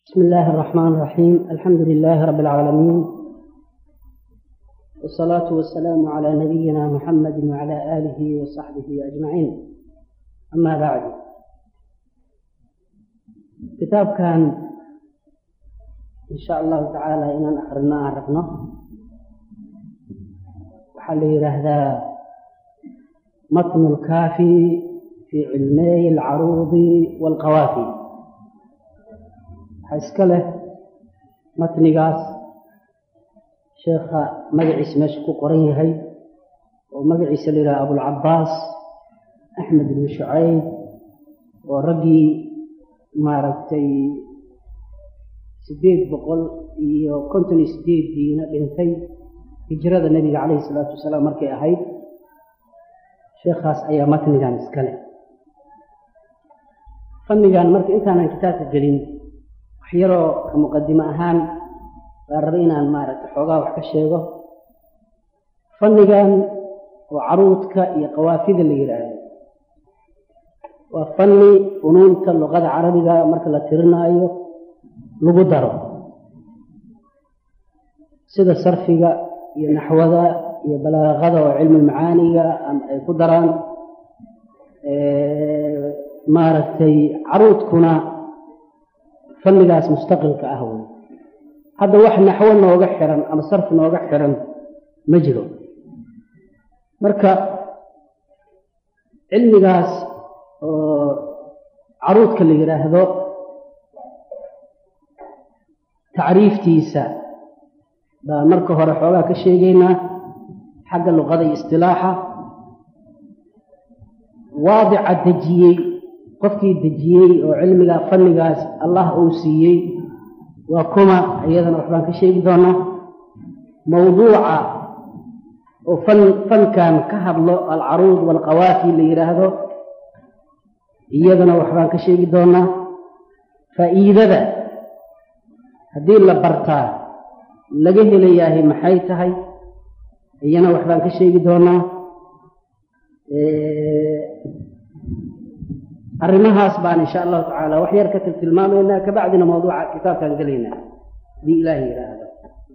بسم الله الرحمن الرحيم الحمد لله رب العالمين والصلاة والسلام على نبينا محمد وعلى آله وصحبه أجمعين أما بعد كتاب كان إن شاء الله تعالى إن أخرنا عرفنا وحل هذا متن الكافي في علمي العروض والقوافي waxaa iska leh matnigaas sheekha magaciisa meesha ku qoran yahay oo magaciisa la yidhaha abulcabaas axmed ibnu shucayb oo raggii maaragtay siddeed boqol iyo konton iyo sideediina dhintay hijrada nebiga calayhi salaatu wasalaam markay ahayd sheekhaas ayaa matnigan iska leh fannigan marka intaanan kitaabka gelin waxyaroo ka muqadimo ahaan baa raba inaan maaragtay xoogaa wax ka sheego fannigan oo caruudka iyo qawaafida la yidhaahdo waa fanni funuunta luqada carabiga marka la tirinaayo lagu daro sida sarfiga iyo naxwada iyo balaaqada oo cilmi macaaniga ama ay ku daraan maaragtay caruudkuna fannigaas mustaqilka ah wey hadda wax naxwo nooga xiran ama sarf nooga xiran ma jiro marka cilmigaas oo caruudka la yidhaahdo tacriiftiisa baa marka hore xoogaa ka sheegaynaa xagga luqada iyo istilaaxa waadica dejiyey qofkii dejiyey oo cilmiga fannigaas allah uu siiyey waa kuma iyadana waxbaan ka sheegi doonaa mawduuca oo fan fankan ka hadlo alcaruud waalqawaafi la yidhaahdo iyadana waxbaan ka sheegi doonaa faa'iidada haddii la bartaa laga helayahay maxay tahay iyana waxbaan ka sheegi doonaa arrimahaas baan insha allahu tacaala wax yar ka tiltilmaamaynaa kabacdina mawduuca kitaabkaan gelaynaa hadii ilaaha yidhaahdo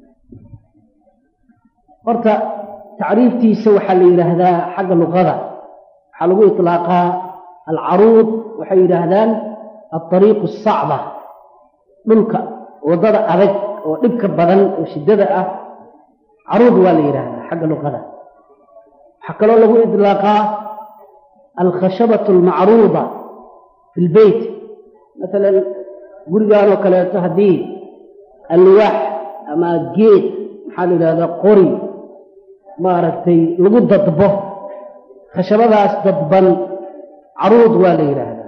horta tacriiftiisa waxaa la yidhaahdaa xagga luqada waxaa lagu itlaaqaa alcaruud waxay yidhaahdaan alariiqu asacba dhulka waddada adag oo dhibka badan oo shiddada ah caruud waa la yidhaahdaa xagga luqada waxaa kaloo lagu itlaaqaa alkhashabatu almacruuda fi lbeyt masalan gurigaan oo kaleeto haddii alwaax ama geed maxaa la yidhahdaa qori maaragtay lagu dadbo khashabadaas dadban caruud waa la yidhaahdaa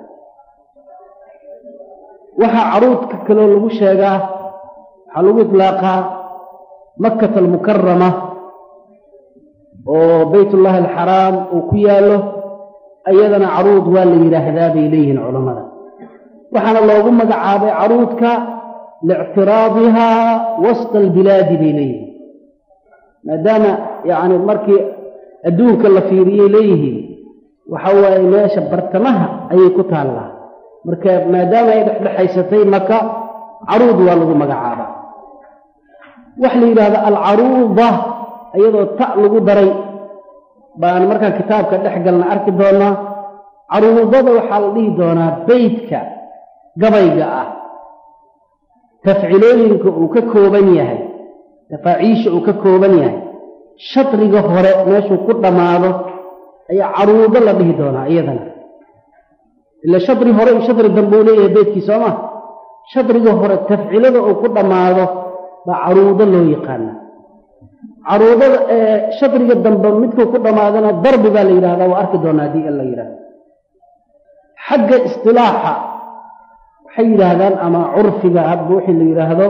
waxaa caruudka kaloo lagu sheegaa waxaa lagu itlaaqaa makkata almukarama oo baytullahi alxaraam uu ku yaallo iyadana caruud waa la yidhaahdaa bay leeyihiin culammada waxaana loogu magacaabay caruudka liictiraadihaa wasta albilaadi bay leeyihiin maadaama yacni markii adduunka la fiiriyey leeyihiin waxa waaye meesha bartamaha ayay ku taallaa marka maadaama ay dhexdhexaysatay maka caruud waa lagu magacaabaa waxa la yidhahda alcaruuda iyadoo ta lagu daray baan markaan kitaabka dhex galna arki doonaa caruudada waxaa la dhihi doonaa beytka gabayga ah tafcilooyinka uu ka kooban yahay tafaaciisha uu ka kooban yahay shadriga hore meeshuu ku dhammaado ayaa caruudo la dhihi doonaa iyadana ila shadri hore iyo shadri dambe uu leeyahay beytkii sooma shadriga hore tafcilada uu ku dhammaado baa caruudo loo yaqaana caruudada ee shadriga dambe midkuu ku dhammaadana darbi baa la yidhahdaa waa arki doonaa haddii alla yidhahdo xagga istilaaxa waxay yidhaahdaan ama curfiga hadba wixii la yidhaahdo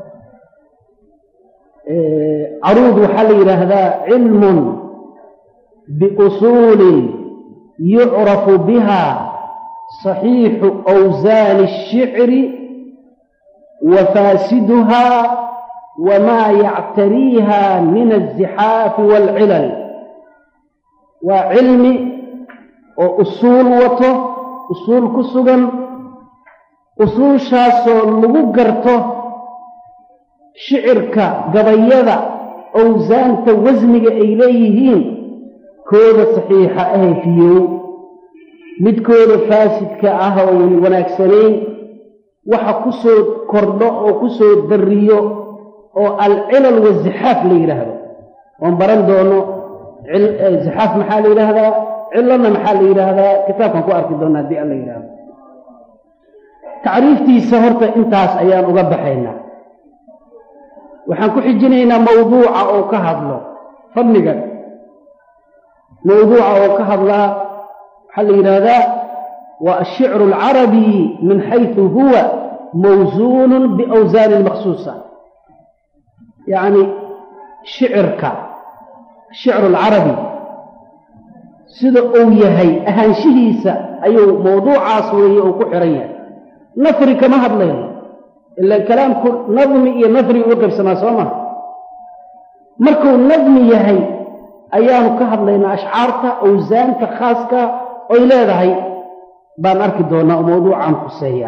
caruud waxaa la yidhaahdaa cilmun biusuulin yucrafu biha saxiixu awsaani الshicri wa faasiduha wmaa yactariiha min alzixaafi waalcilal waa cilmi oo usuul wato usuul ku sugan usuushaasoo lagu garto shicirka gabayada owsaanta wasniga ay leeyihiin kooda saxiixa ahe fiyow midkooda faasidka ah oo wanaagsanayn waxa ku soo kordho oo ku soo darriyo oo alcilal wazixaaf la yidhaahdo oon baran doono zixaaf maxaa la yidhaahdaa cilana maxaa la yidhaahdaa kitaabkan ku arki doona haddii alla yidhaahdo tacriiftiisa horta intaas ayaan uga baxaynaa waxaan ku xijinaynaa mawduuca oo ka hadlo fadliga mawduuca oo ka hadlaa waxaa la yidhaahdaa waa ashicru alcarabi min xaysu huwa mawsuunun biawsaanin maksuusa yacni shicirka shicru alcarabi sida uu yahay ahaanshihiisa ayuu mawduucaas weeye uu ku xiran yahay nafri kama hadlayno ila kalaamku nadmi iyo nafri u qaybsamaa soo maha markuu nadmi yahay ayaanu ka hadlaynaa ashcaarta awsaanta khaaska oy leedahay baan arki doonaa oo mawduucan khuseeya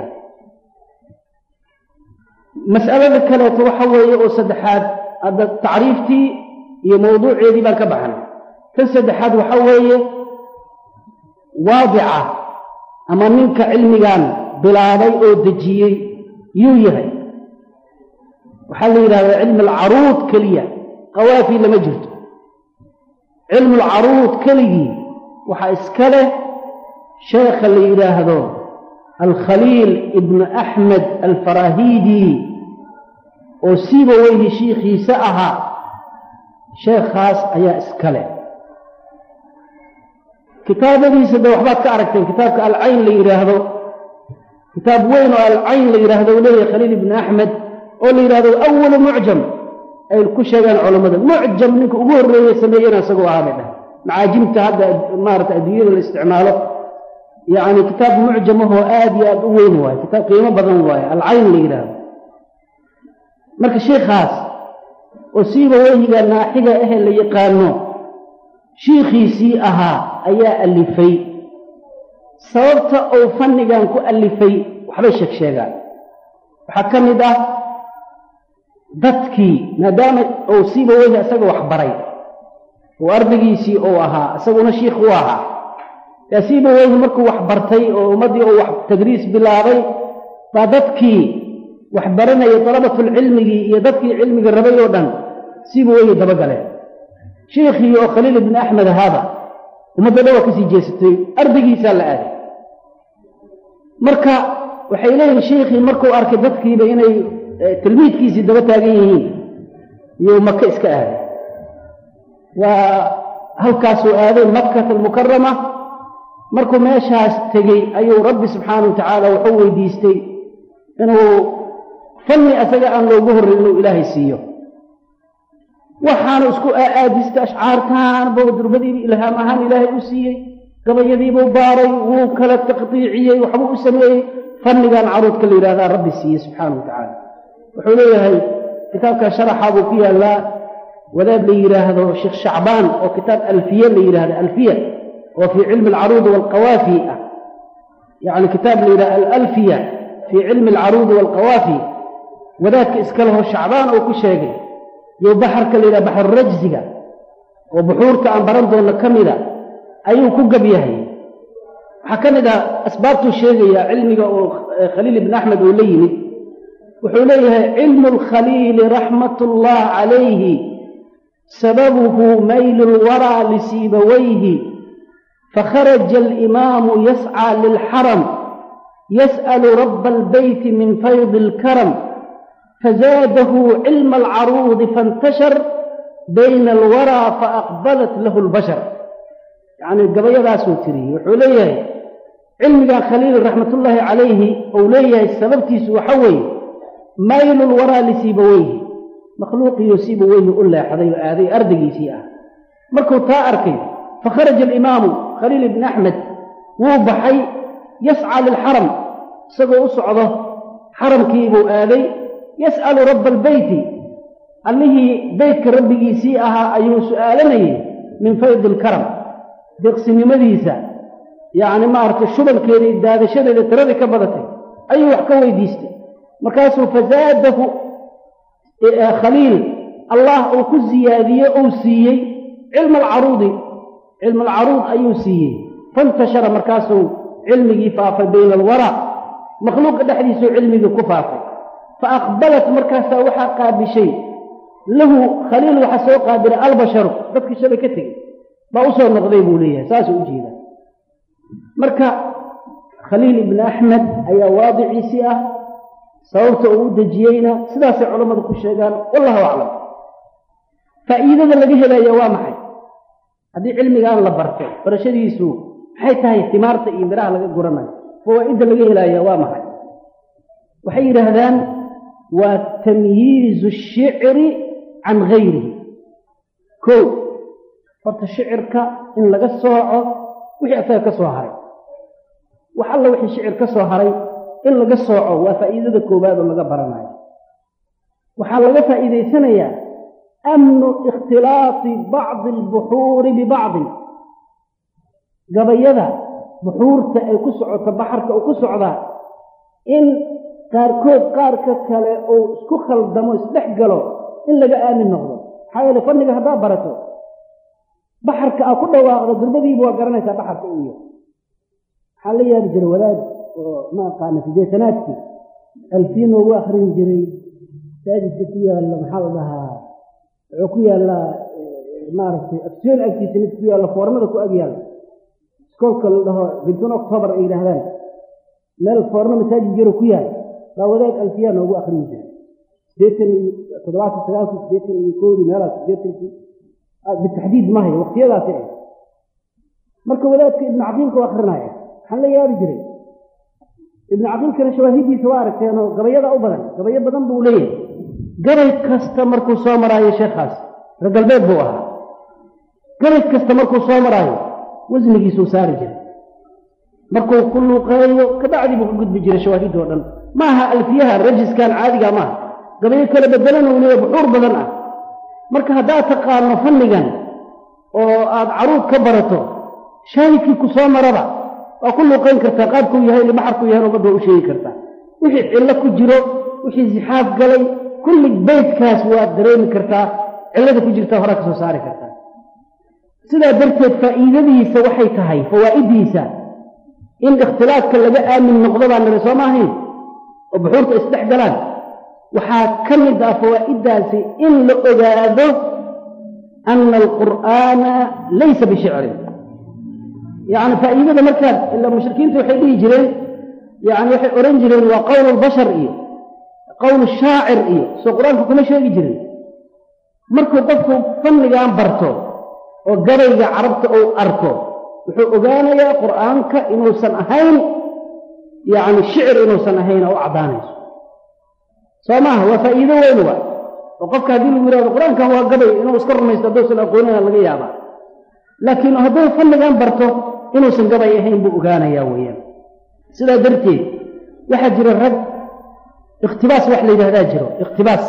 mas'alada kaleeto waxa weeye oo saddexaad hadda tacriiftii iyo mawduuceedii baan ka baxnay tan saddexaad waxa weeye waadica ama ninka cilmigan bilaabay oo dejiyey yuu yahay waxaa la yidhahdaa cilmi alcaruud keliya qawaafi lama jirto cilmu alcaruud keligii waxaa iska leh sheekha la yidhaahdo alkhaliil ibnu axmed alfarahidi oo siiba weyhi shiikhiisa ahaa sheekhaas ayaa iska leh kitaabadiisa de waxbaad ka aragteen kitaabka alcayn la yidhaahdo kitaab weyn oo alcayn la yidhaahdo uu leeyahay khaliil ibni axmed oo la yidhahdo awalu mucjam ay ku sheegaan culammada mucjam ninka ugu horreeye sameeyena isagoo ahaa bay dhah macaajimta hadda maarata adduunyada la isticmaalo yacni kitaab mucjam ahoo aad iyo aad u weyn waaye kitaab qiimo badan waaye alcayn la yidhaahdo marka sheikhaas oo siiba weyhiga naaxiga ahe la yaqaano shiikhiisii ahaa ayaa alifay sababta uu fannigan ku alifay waxbay sheeg sheegaan waxaa ka mid ah dadkii maadaama uu siiba weyhi isaga wax baray oo ardaygiisii uu ahaa isaguna shiikh u ahaa yaa siiba weyhi markuu wax bartay oo ummaddii uu wax tadriis bilaabay baa dadkii wax baranayay dalabatulcilmigii iyo dadkii cilmiga rabay oo dhan siiba weyhi dabagaleen shiikhii oo khaliil ibni axmed ahaaba ummadda dhan waa kasii jeesatay ardaygiisaa la aaday marka waxay leeyihin shiikhii markuu arkay dadkiiba inay tilmiidkiisii daba taagan yihiin iyuu maka iska aaday waa halkaasuu aaday makkata almukarama markuu meeshaas tegey ayuu rabbi subxaana wa tacaala wuxuu weydiistay inuu fanni asaga aan loogu horrayn inuu ilaahay siiyo waxaanu isku aaadistay ashcaartaan buu durbadiibu ilhaam ahaan ilaahay u siiyey gabayadiibuu baaray wuu kala taqdiiciyey waxbuu u sameeyey fannigan caruudka la yidhahdaa rabbi siiyey subxaana wa tacaala wuxuu leeyahay kitaabka sharaxa buu ku yaallaa wadaad la yidhaahdo sheekh shacbaan oo kitaab alfiye la yidhahdo alfiya oo fii cilmi alcaruudi waalqawaafi ah yacni kitaab la yidhahdo alalfiya fii cilmi alcaruudi waalqawaafi wadaadka iska leho shacbaan oo ku sheegay iyo baxarka la yidhaha baxar rajsiga oo buxuurta aan baran doonno ka mida ayuu ku gab yahay waxaa ka mid ah asbaabtuu sheegayaa cilmiga oo khaliil ibni axmed uu la yimid wuxuu leeyahay cilmu alkhaliili raxmat ullah calayhi sababuhu maylu lwaraa lisiibawayhi fakharaja alimaamu yascى lilxaram yas'alu raba albeyti min faydi alkaram fazaadahu cilma alcaruudi faاntashar bayna alwaraa faaqbalat lahu اlbashar yacni gabayadaasuu tiriyey wuxuu leeyahay cilmigan khaliil raxmatullaahi calayhi uu leeyahay sababtiisu waxa weeye maylu lwaraa lisiibaweyhi makhluuqiyo siibaweyhi u leexday oo aaday ardaygiisii ah markuu taa arkay fakharaja alimaamu khaliil ibni axmed wuu baxay yascaa lilxaram isagoo u socdo xaramkiibuu aaday yas'alu rabba albeyti allihii beytka rabbigiisii ahaa ayuu su'aalanayay min faydi alkaram deeqsinimadiisa yacni maaragtay shubankeeda iyo daadashadeeda tiradii ka badatay ayuu wax ka weydiistay markaasuu fazaadahu khaliil allah uu ku ziyaadiye uu siiyey cilma alcaruudi cilma alcaruud ayuu siiyey faintashara markaasuu cilmigii faafay bayna alwara makhluuqa dhexdiisuu cilmigii ku faafay fa aqbalat markaasaa waxaa qaabishay lahu khaliil waxaa soo qaabilay albasharu dadkii shalay ka tegey baa u soo noqday buu leeyahay saasuu u jeedaa marka khaliil ibni axmed ayaa waadiciisii ah sababta uu u dejiyeyna sidaasay culammadu ku sheegaan wallahu aclam faa'iidada laga helaya waa maxay haddii cilmigaan la barto barashadiisu maxay tahay timaarta iyo miraha laga guranayo fawaa'idda laga helaya waa maxay waxay yidhaahdaan waa tamyiizu shicri can gayrihi kow horta shicirka in laga sooco wixii asaga ka soo haray wax alla wixii shicir ka soo haray in laga sooco waa faa'iidada koowaad oo laga baranayo waxaa laga faa'iidaysanayaa amnu ikhtilaati bacdi albuxuuri bibacdin gabayada buxuurta ay ku socoto baxarka uu ku socdaa in qaarkood qaarka kale uu isku khaldamo isdhex galo in laga aamin noqdo maxaa yeele fanniga haddaad barato baxarka aa ku dhawaaqdo durbadiiba waa garanaysaa baxarka uu yahay waxaa la yaabi jiray wadaad oo ma aqaana sideetanaadkii alfiin noogu akrin jiray masaajidka ku yaalla maxaa la dhahaa wuxuu ku yaallaa maaragtay aksiyoon agtiisa mid ku yaalla foornada ku ag yaalla iskoolka la dhaho bintun octobar ay yidhaahdaan meel foorno masaajid jiro ku yaal baa wadaad alfiyaa noogu akrin jiray sideetan iyo toddobaatan sagaalkii sideetan iyo koodii meelaas sideetankii bitaxdiid mahayo waqtiyadaasi ah marka wadaadka ibnu caqiilka u akrinaya waxaan la yaabi jiray ibnu caqiilkana shawaahidiisa waa aragteenoo gabayada u badan gabayo badan buu leeyahay gabay kasta markuu soo maraayo sheekhaas reer galbeed buu ahaa gabay kasta markuu soo maraayo wasnigiisuu saari jiray markuu ku luuqeeyo kabacdii buu ka gudbi jiray shawaahid oo dhan ma aha alfiyaha rajiskan caadiga maaha gabayo kala bedelan uu leeyahay buxuur badan ah marka haddaad taqaano fannigan oo aad caruud ka barato shaahidkii ku soo maraba waa ku luuqayn kartaa qaabkuu yahay libaxarkuu yahay ummadda waa u sheegi kartaa wixii cillo ku jiro wixii zixaaf galay kulli beydkaas waad dareemi kartaa cillada ku jirta horaa ka soo saari kartaa sidaa darteed faa'iidadiisa waxay tahay fawaa'iddiisa in ikhtilaafka laga aamin noqdo baan niri soo maahayn oo buxuurta isdhex galaan waxaa ka mid ah fawaa'iddaasi in la ogaado ana alqur'aana laysa bishicrin yacni faa'iidada markaad ila mushrikiinta waxay dhihi jireen yani waxay odhan jireen waa qowl albashar iyo qowl shaacir iyo soo qur-aanka kuma sheegi jirin markuu qofku fannigan barto oo gabayga carabta uu arko wuxuu ogaanayaa qur'aanka inuusan ahayn yacni shicir inuusan ahayn oo u caddaanayso soo maaha waa faa'iido weyn waa oo qofka haddii lagu yihahdo qur-aankan waa gabay inuu iska rumaysto hadduusan aqoonina laga yaabaa laakiin hadduu fannigan barto inuusan gabay ahayn buu ogaanayaa weeyaan sidaa darteed waxaa jira rag ikhtibaas wax la yidhahdaa jiro ikhtibaas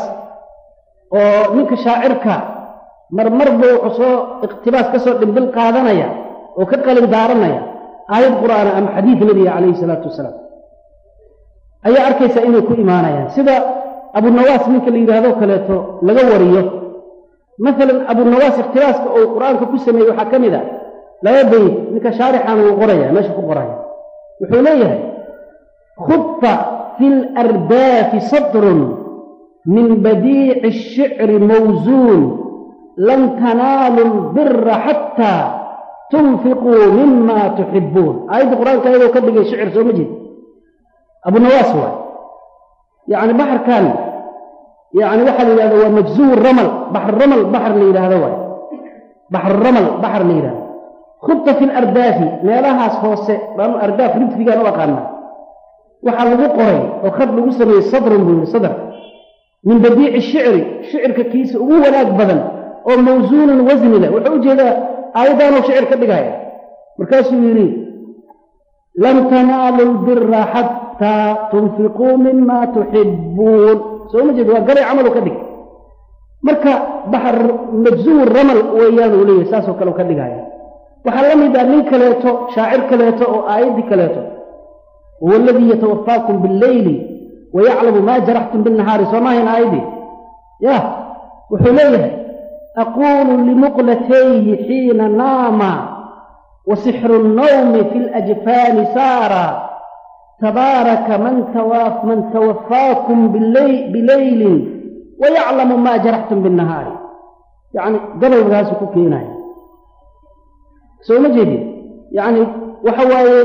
oo ninka shaacirka marmar buu wuxuu soo ikhtibaas ka soo dhimbil qaadanaya oo ka qalin daaranaya aayad qur'aana ama xadiid nebiga calayhi salaatu wasalaam ayaa arkaysa inay ku imaanayaan sida abunawaas ninka la yidhaahdo kaleeto laga wariyo maalan abunawaas ikhtilaaska uu qur-aanka ku sameeyey waxaa ka mid a laba bayd ninka shaarixan wuu qoraya meesha ku qoraya wuxuu leeyahay khudfa fi lardaafi sadrun min badiici ashicri mawsuun lan tanaalu lbira xataa tunfiquu mima tuxibuun aayadda qur-aanka ayadoo ka dhigay shicir soo ma jeed abunawaas waay yacni baxarkan yani waxaa la yidhahda waa majzuur ramal baxr ramal baxar la yidhaahdo waay baxr ramal baxar la yidhahdo khubta fi lardaafi meelahaas hoose baanu ardaaf ridfigaan u aqaanaa waxaa lagu qoray oo khad lagu sameeyey sadrun buu yidhi sadr min badiici shicri shicirka kiisa ugu wanaag badan oo mawsuunan wasni leh wuxuu u jeedaa aayaddaanuu shicir ka dhigaya markaasuu yidhi lan tanaalu lbira xataa tunfiquu mima tuxibbuun soo ma jeed waa gabay camalu ka dhig marka baxar majzuur ramal weeyaan uu leeyahay saasoo kale u ka dhigaya waxaa la mid ah nin kaleeto shaacir kaleeto oo aayaddii kaleeto wahuwa aladii yatawafaakum billeyli wayaclamu maa jaraxtum binnahaari soo maahayn aayadii yah wuxuu leeyahay aquulu limuqlatayhi xiina naama وسحر النوم في الأجفان سارا تبارك من, تواف من توفاكم بالليل, بليل ويعلم ما جرحتم بالنهار يعني قبل الغاز كوكينا سو مجيبي يعني وحواي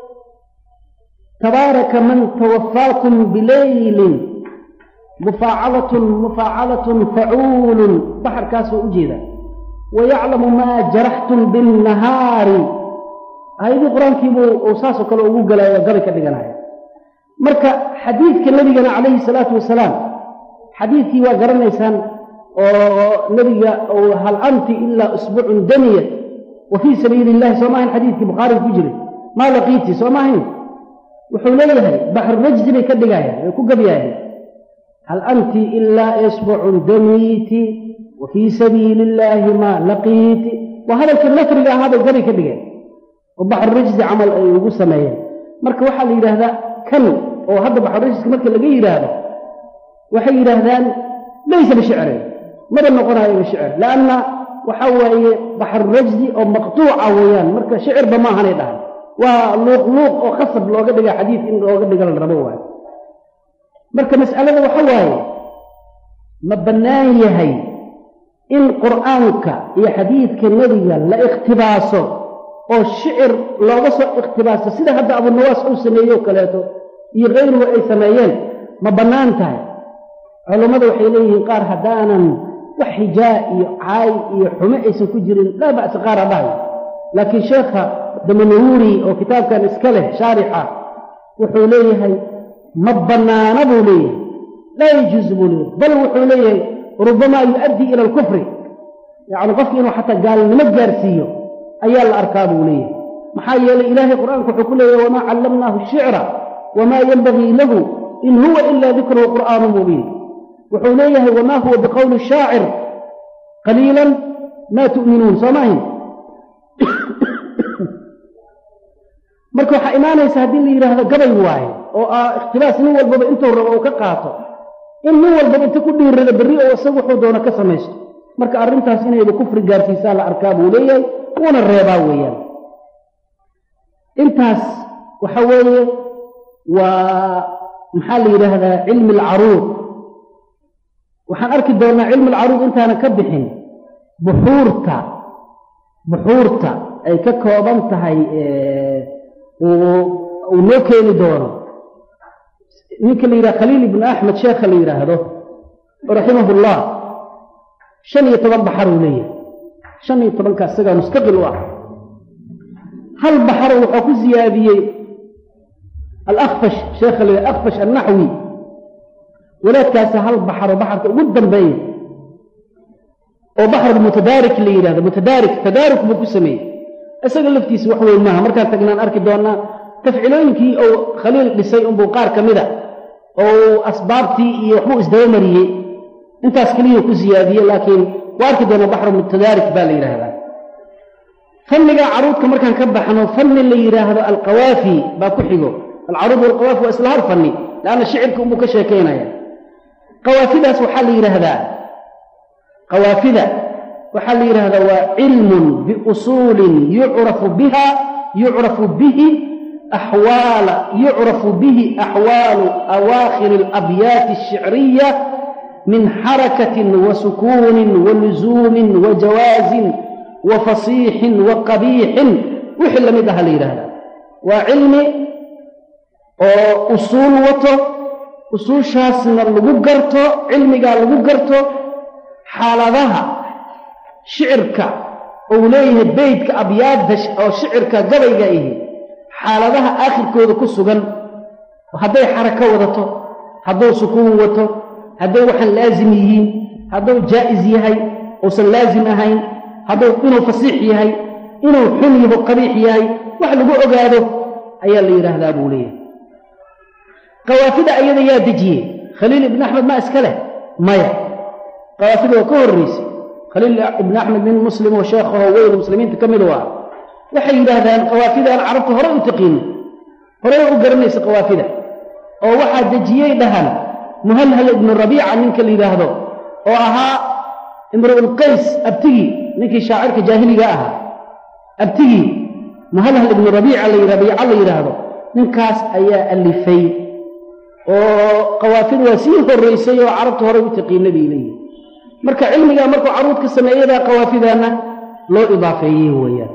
تبارك من توفاكم بليل مفاعلة مفاعلة فعول بحر كاس أجيدا ويعلم ما جرحتم بالنهار هذه القرآن كيبو أوساسو كلا أقول قبل كدقنا مركا حديث كالنبي عليه الصلاة والسلام حديث كي وقرن إنسان نبي أو هل أنت إلا أسبوع دنية وفي سبيل الله سماهن حديث كي بخاري فجري ما لقيتي سماهن وحوليها بحر رجل كدقايا يكون قبيايا هل أنت إلا أسبوع دنيتي وفي سبيل الله ما لقيت وهذا الكلمة هذا القري كبير وبحر الرجز عمل يقول سمايا مرك وحال يراهدا كان وهذا بحر الرجز مرك لقي يراهدا وحي يراهدان ليس بشعر ماذا نقول هذا بشعر لأن وحوى بحر الرجز أو مقطوع ويان مرك شعر بما هنيدها ولوق لوق أو خصب لو قد حديث إن لو قد قال الربوة مرك مسألة وحوى ما بنان يهي in qur'aanka iyo xadiidka nebiga la ikhtibaaso oo shicir looga soo ikhtibaaso sida hadda abunawaas uu sameeyo kaleeto iyo kayruhu ay sameeyeen ma bannaan tahay culummada waxay leeyihiin qaar haddaanan wax xijaa iyo caay iyo xumo aysan ku jirin laa ba'sa qaar hadhahay laakiin sheekha damanawuri oo kitaabkan iska leh shaarixa wuxuu leeyahay ma bannaana buu leeyahay laa yajuuz buu leeyahay bal wuxuu leeyahay ربما يؤدي إلى الكفر يعني قف إنه حتى قال نمجر سيو أيال الأركاب وليه محايا لإله القرآن كحكول وما علمناه الشعر وما ينبغي له إن هو إلا ذكر وقرآن مبين وحوليه وما هو بقول الشاعر قليلا ما تؤمنون صماهن marka waxa imaanaysa haddii la yidhaahdo gabay waaye oo ah ikhtilaas nin walbaba intuu rabo uu ka qaato in nin walbaba inta ku dhiirada berri oo isagu wuxuu doono ka samaysto marka arrintaas inayba kufri gaarsiisaa la arkaa buu leeyahay wuuna reebaa weeyaan intaas waxa weeye waa maxaa la yidhaahdaa cilmi alcaruud waxaan arki doonnaa cilmi alcaruud intaana ka bixin buxuurta buxuurta ay ka kooban tahay uu noo keeni doono ninka la yidhaha khaliil ibnu axmed sheekha la yidhaahdo raximahullah shan iyo toban baxar uu leeyahay shan iyo tobanka isagaa mustaqil u ah hal baxaro wuxuu ku siyaadiyey alakfash sheekha la yidhaha akfash annaxwi walaadkaasa hal baxaro baxarka ugu dambeeya oo baxr mutadaarik la yidhahdo mutadaarik tadaaruk buu ku sameeyey isaga laftiisa wax weyn maaha markaan tagnaan arki doonnaa tafcilooyinkii ou khaliil dhisay unbuu qaar ka mida oo asbaabtii iyo waxbuu isdaba mariyey intaas keliyuu ku siyaadiyey laakiin waa arki doona baxru mutadaarik baa la yidhaahdaa fanniga caruudka markaan ka baxno fanni la yidhaahdo alqawaafi baa ku xigo alcaruud walqawaafi waa isla hal fanni leanna shicirka unbuu ka sheekaynaya qawaafidaas waxaa la yidhaahdaa qawaafida waxaa la yidhahdaa waa cilmun biusuulin yucrafu biha yucrafu bihi أحوال يعرف به أحوال أواخر الأبيات الشعرية من حركة وسكون ولزوم وجواز وفصيح وقبيح وحل مدها ليلها وعلم أصول وطو أصول شاسنا لغقرتو علمي قال لغقرتو حالذها شعرك أوليه بيتك أبيات أو شعرك قبيقه إيه xaaladaha aakhirkooda ku sugan hadday xarako wadato hadduu sukuun wato hadday waxaan laazim yihiin hadduu jaa'is yahay uusan laazim ahayn hadduu inuu fasiix yahay inuu xun yaho qabiix yahay wax lagu ogaado ayaa la yidhaahdaa buu leeyahay qawaafida ayada yaa dejiyey khaliil ibn axmed ma iska leh maya qawaafida waa ka horraysay khaliil ibn axmed nin muslim oo sheekhaho weyn muslimiinta ka mid waa waxay yidhaahdaan qawaafidan carabta hore u taqiinin horey u garanaysa qawaafida oo waxaa dejiyey dhahan muhalhal ibnu rabiica ninka la yidhaahdo oo ahaa imru'ulqays abtigii ninkii shaacirka jaahiliga ahaa abtigii muhalhal ibnu rabiica la rabiica la yidhaahdo ninkaas ayaa alifay oo qawaafid waa sii horraysay oo carabta horey u taqiina bay leeyihin marka cilmigaa markuu caruud ka sameeyadaa qawaafidaana loo idaafeeyey weeyaan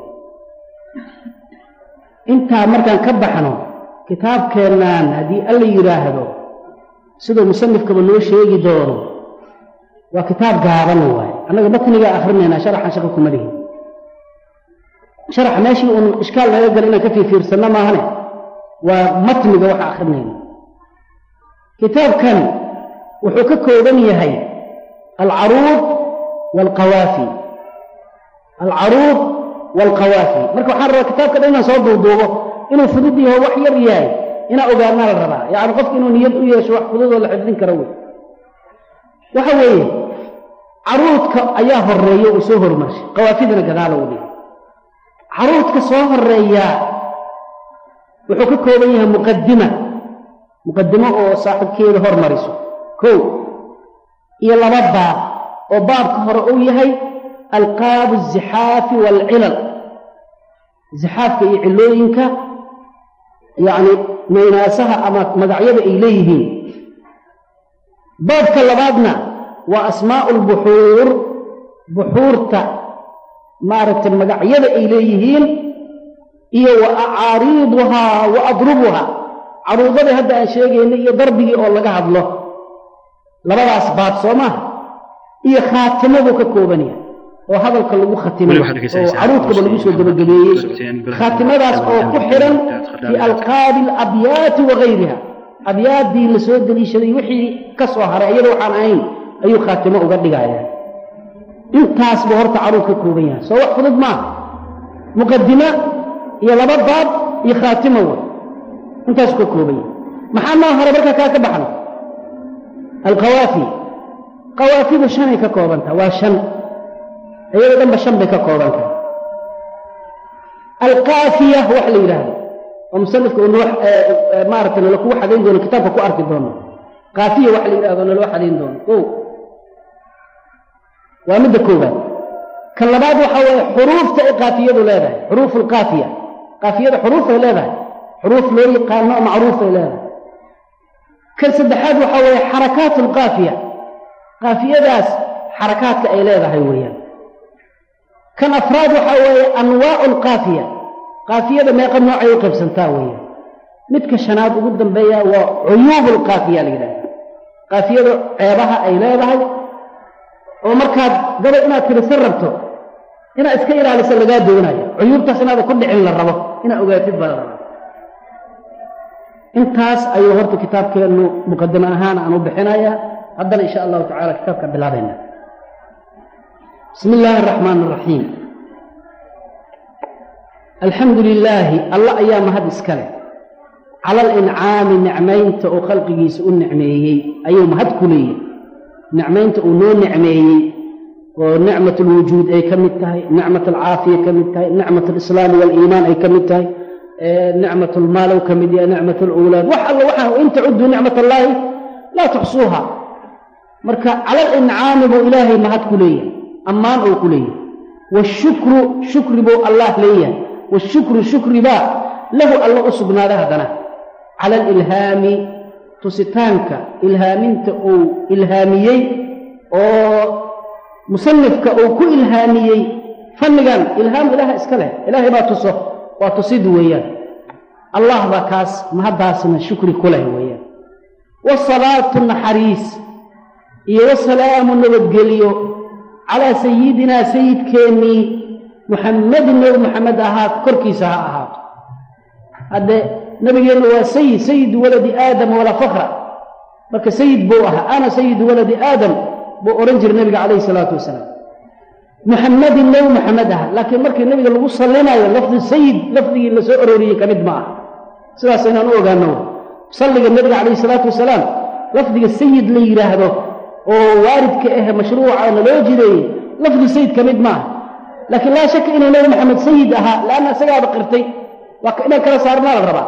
intaa markaan ka baxno kitaabkeennaan haddii alla yidhaahdo siduu musanifkaba noo sheegi doono waa kitaab gaaban waaye annaga matnigaa akrinaynaa sharaxan shaqo kuma lihin sharax meeshii uun ishkaal naga gala inaan ka fiirfiirsanno maahane waa matniga waxa akrinayna kitaabkan wuxuu ka kooban yahay alcaruud waalqawaafi alcaruud waalqawaafi marka waxaan rabaa kitaabka dhan inaan soo duuduubo inuu fudud yaho wax yar yahay inaa ogaanaa la rabaa yacni qofka inuu niyad u yeesho wax fududoo la xifdin karo wey waxa weeye caruudka ayaa horeeya uu soo hormarshay qawaafidana gadaala u dhigay caruudka soo horeeyaa wuxuu ka kooban yahay muqadima muqadimo oo saaxibkeeda hormariso kow iyo laba baab oo baabka hore uu yahay alqaabu azixaafi waalcilal zixaafka iyo cilooyinka yacni maynaasaha ama magacyada ay leeyihiin baabka labaadna waa asmaa'u lbuxuur buxuurta maaragtay magacyada ay leeyihiin iyo wa acaariiduhaa wa adrubuhaa caruudadii hadda aan sheegaynay iyo darbigii oo laga hadlo labadaas baab soo maaha iyo khaatimadu ka kooban yahay oo hadalka lagu khatimay oo caruudkaba lagu soo gebagabeeyey khaatimadaas oo ku xiran fii alqaabi alabyaati wa gayriha abyaaddii la soo deliishaday wixii ka soo haray iyada waxaan ahayn ayuu khaatimo uga dhigaya intaas buu horta caruud ka kooban yahay soo wax fudud maaha muqadimo iyo laba baab iyo khaatimo wey intaasu ka kooban yahay maxaa noo hore markaa kaa ka baxno alqawaafi qawaafidu shanay ka koobantaha waa shan iyado dhanba shan bay ka kooban tahay alqaafiya wax la yidhaahdo oo musanifka uu noo maaragtay nala kugu xadayn doono kitaabka ku arki doono qaafiya wax la yidhahdo naloo xadayn doono o waa midda koobaad kan labaad waxa weeye xuruufta ay qaafiyadu leedahay xuruuf alqaafiya qaafiyada xuruufay leedahay xuruuf loo yaqaano oo macruufay leedahay kan saddexaad waxa weeye xarakaat alqaafiya qaafiyadaas xarakaadka ay leedahay weeyaan kan afraad waxaa weeye anwaacu alqaafiya qaafiyada meeqa noocay u qaybsantaa weeyaan midka shanaad ugu dambeeya waa cuyuubu alqaafiya la yidhahda qaafiyada ceebaha ay leedahay oo markaad gabay inaad tirisan rabto inaad iska ilaaliso lagaa doonayo cuyuubtaas inaada ku dhicin la rabo inaad ogaatid baa la rabaa intaas ayuu horta kitaabkeennu muqadimo ahaan aan u bixinayaa haddana insha allahu tacala kitaabka bilaabayna bismi illaahi araxmaan araxiim alxamdu lilaahi alla ayaa mahad iska leh cala alincaami nicmaynta uu khalqigiisa u nicmeeyey ayuu mahad ku leeyahy nicmaynta uu noo nicmeeyey oo nicmat alwujuud ay ka mid tahay nicmat alcaafiya ka mid tahay nicmat alislaami waaliimaan ay ka mid tahay nicmat almaalow ka mid yahay nicmat alawlaad wax alla waxaa in tacudduu nicmat allaahi laa tuxsuuha marka cala alincaami buu ilaahay mahad ku leeyahay ammaan uu ku leeyahay washukru shukri buu allah leeyahay washukru shukri baa lahu alla u sugnaaday haddana cala alilhaami tusitaanka ilhaaminta uu ilhaamiyey oo musanifka uu ku ilhaamiyey fannigan ilhaam ilaah iska leh ilaahay baa tuso waa tusid weeyaan allah baa kaas mahaddaasna shukri ku leh weeyaan wasalaatu naxariis iyo wasalaamu nabadgeliyo calaa sayidinaa sayidkeennii muxammadin nebi muxamed ahaat korkiisa ha ahaato hadde nabigeenna waa sayid sayidu waladi aadam walaa fakra marka sayid buu ahaa ana sayidu waladi aadam buu odhan jiray nabiga calayhi salaatu wasalaam muxammadin nebi muxamed aha laakiin markii nabiga lagu sallinayo lafdi sayid lafdigii la soo arooriyey ka mid ma aha sidaas inaan u ogaano salliga nabiga calayhi salaatu wasalaam lafdiga sayid la yidhaahdo oo waaridka ah mashruucana loo jideeyey lafdi sayid ka mid maaha laakiin laa shaka inuu nebi maxamed sayid ahaa laanna isagaaba qirtay waa inaan kala saarnaa la rabaa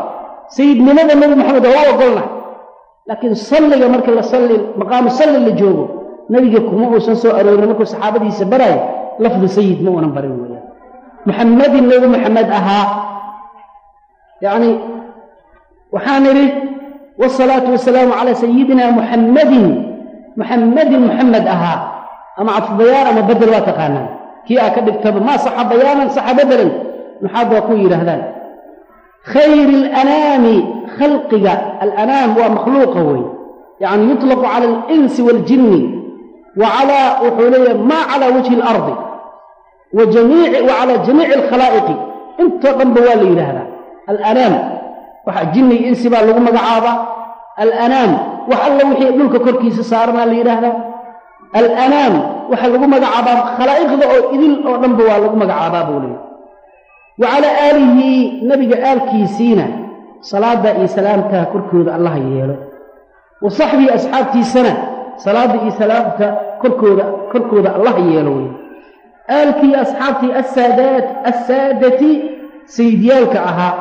sayidnimada nebi maxamed waa u ogolnahay laakiin salliga marka la salli maqaamu salli la joogo nebiga kuma uusan soo aroorin markuu saxaabadiisa baraayo lafdu sayid ma uunan barin weeyaan muxammadin nebi maxamed ahaa yacni waxaan idhi wasalaatu wasalaamu calaa sayidina muxammadin muxammadin muxamed ahaa ama cadfubayaan ama bedel waa taqaanaan kii aa ka dhigtaba maa saxa bayaanan saxa bedelan maxaad waa ku yidhaahdaan khayri alanaami khalqiga alanaam waa makhluuqa wey yacni yuطlaqu cala alinsi waaljinni wa calaa wuxuu leeyahay maa calaa wajhi alardi wa jamiici wa calaa jamiici alkhalaa'iqi intoo dhanba waa la yidhaahdaa alanaam waxa jinni iyo insi baa lagu magacaabaa alanaam wax alla wixii dhulka korkiisa saaranaa la yidhaahdaa alanaam waxaa lagu magacaabaa khalaa'iqda oo idil oo dhanba waa lagu magacaabaa buu leeyahy wa calaa aalihi nebiga aalkiisiina salaadda iyo salaamta korkooda allah yeelo wa saxbii asxaabtiisana salaadda iyo salaamta korkooda korkooda allah yeelo wey aalkii asxaabtii assaadaat assaadati sayidyaalka ahaa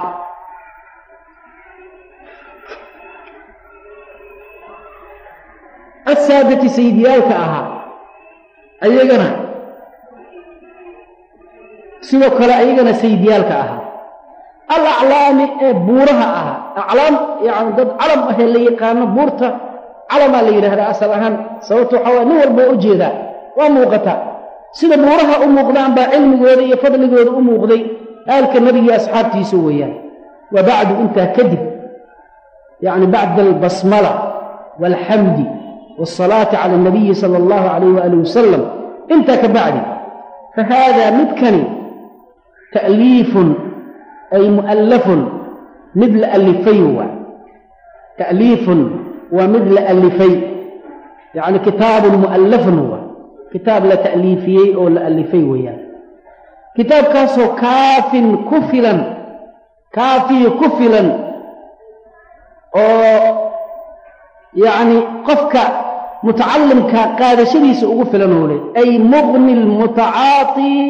assaadati sayidyaalka ahaa ayagana sidoo kale ayagana sayidyaalka ahaa alaclaami ee buuraha ahaa aclaam yani dad calam ahee la yaqaano buurta calamaa la yidhahdaa asal ahaan sababto waxaa waye nin walba waa u jeedaa waa muuqataa sida buuraha u muuqdaan baa cilmigooda iyo fadligooda u muuqday aalka nebigii asxaabtiisa weeyaan wa bacdu intaa kadib yacni bacda albasmala waalxamdi waasalaati cala alnabiyi sala allahu calayh waaalih wasalam intaa ka bacdi fa haadaa midkani ta'liifun ay mu'allafun mid la allifay waa ta'liifun waa mid la allifay yacni kitaabun mu'allafun waa kitaab la ta'liifiyey oo la allifay weeyaan kitaabkaasoo kaafin ku filan kaafiyo ku filan oo yacni qofka mutacallimka qaadashadiisa ugu filan oo leh ay muqni lmutacaaطi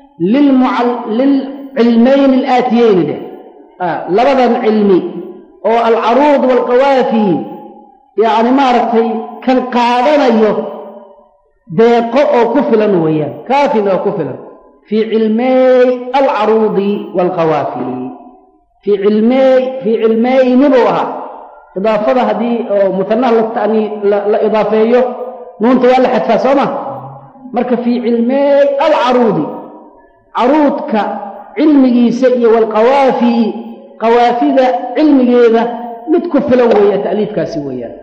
lilcilmayni alaatiyeyni dheh labadan cilmi oo alcaruud waalqawaafi yacni maaragtay kan qaadanayo deeqo oo ku filan weeyaan kaafin oo ku filan fii cilmeey alcaruudi waalqawaafi fii cilmeey fii cilmeyni buu ahaa idaafada haddii oo mutanaha latani la idaafeeyo nuunta waa la xadfaa soo ma marka fii cilmeey alcaruudi caruudka cilmigiisa iyo waalqawaafi qawaafida cilmigeeda mid ku filan weeya ta'liifkaasi weeyaan